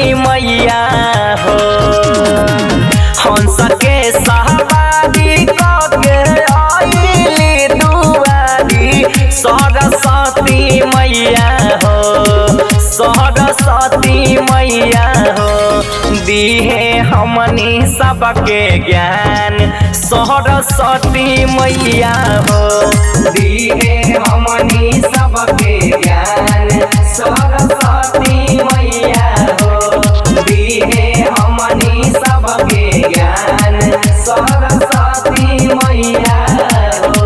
मैया हो हंस के सहबादी कके आइली दुआरी सरस्वती मैया हो सरस्वती मैया हो दिहे हमनी सबके ज्ञान सरस्वती मैया हो दिहे हमनी सबके ज्ञान सरस्वती मैया हो दिहे हमनी सबके ज्ञान सरस्वती मैया हो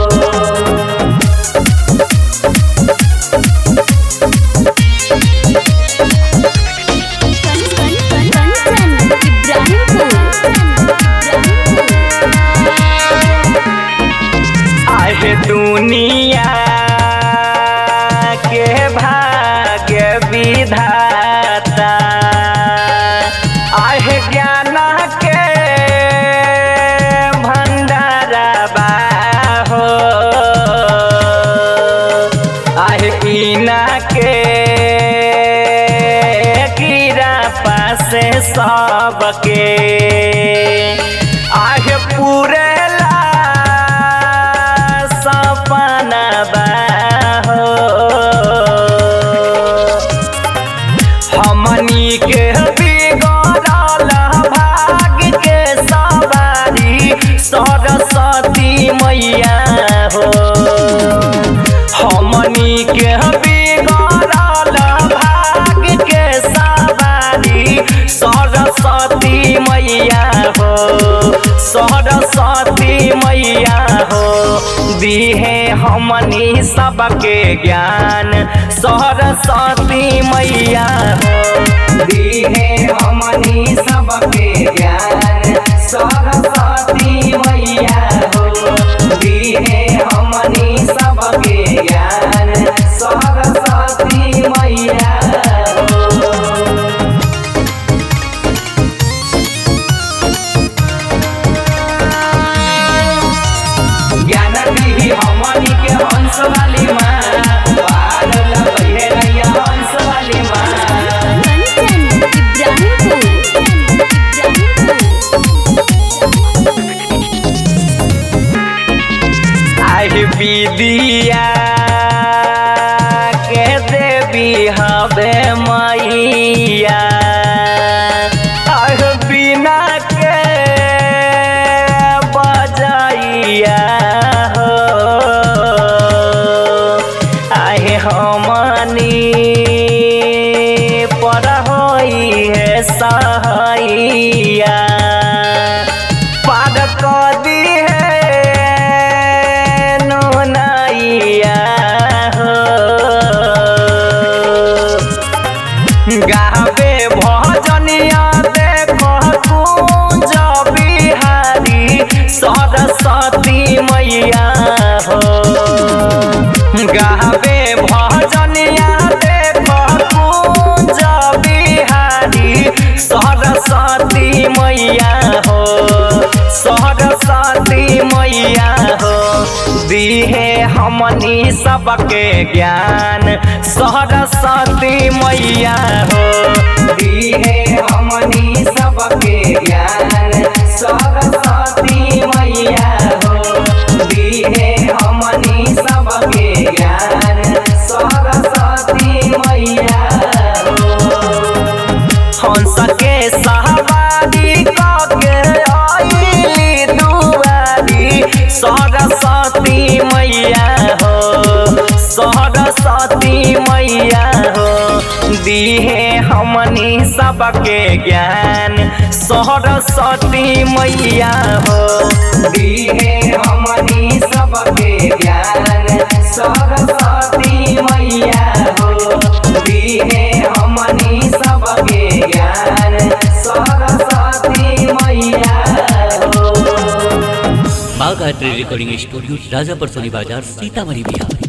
कंचन इब्राहिमपुर आहे दुनिया के भाग्य विधाता आहे ज्ञान के भंडारबा हो आहे पीना के कीड़ा पासे सबके आहे पूरेला सपना बा हो हमनी के बिगड़ल भाग्य के सवारी सरस्वती मैया हो हमनी के बिगड़ल भाग्य के सवारी सरस्वती मैया हो सरस्वती मैया हो दिहे हमनी सबके ज्ञान सरस्वती मैया हो दिहे हमनी सबके ज्ञान सरस्वती मैया हो दिहे हमनी सबके ज्ञान सरस्वती मैया हो ज्ञान दिही हमनी के हंस वाली माँ पागल भइले रहिया हंस वाली माँ कंचन इब्राहिमपुर आहि विदिया के देवी हवे मैया आह बिना के बजाइया हो आहे हमनी पर होई है सहैया पाद कदी है नैया हो गावे भजनिया देखो कुंज बिहारी सरस्वती मैया हो गावे भजनिया देखो कुंज बिहारी सरस्वती मैया हो सरस्वती मैया हो दिहे हमनी सबके ज्ञान सरस्वती मैया हो दिहे हमनी सबके ज्ञान सरस्वती मैया हो दिहे हमनी सबके ज्ञान सरस्वती मैया हो हंस के सहबादी कके आइली दुआरी सरस्वती मैया हो सरस्वती मैया हो दिहे हमनी सबके ज्ञान सरस्वती मैया हो दिहे हमनी सबके ज्ञान सरस्वती मैया हो दिहे हमनी सबके ज्ञान सरस्वती मैया हो बाघ आर्ट रिकॉर्डिंग स्टूडियो राजापर सोनी बाजार सीतामढ़ी बिहार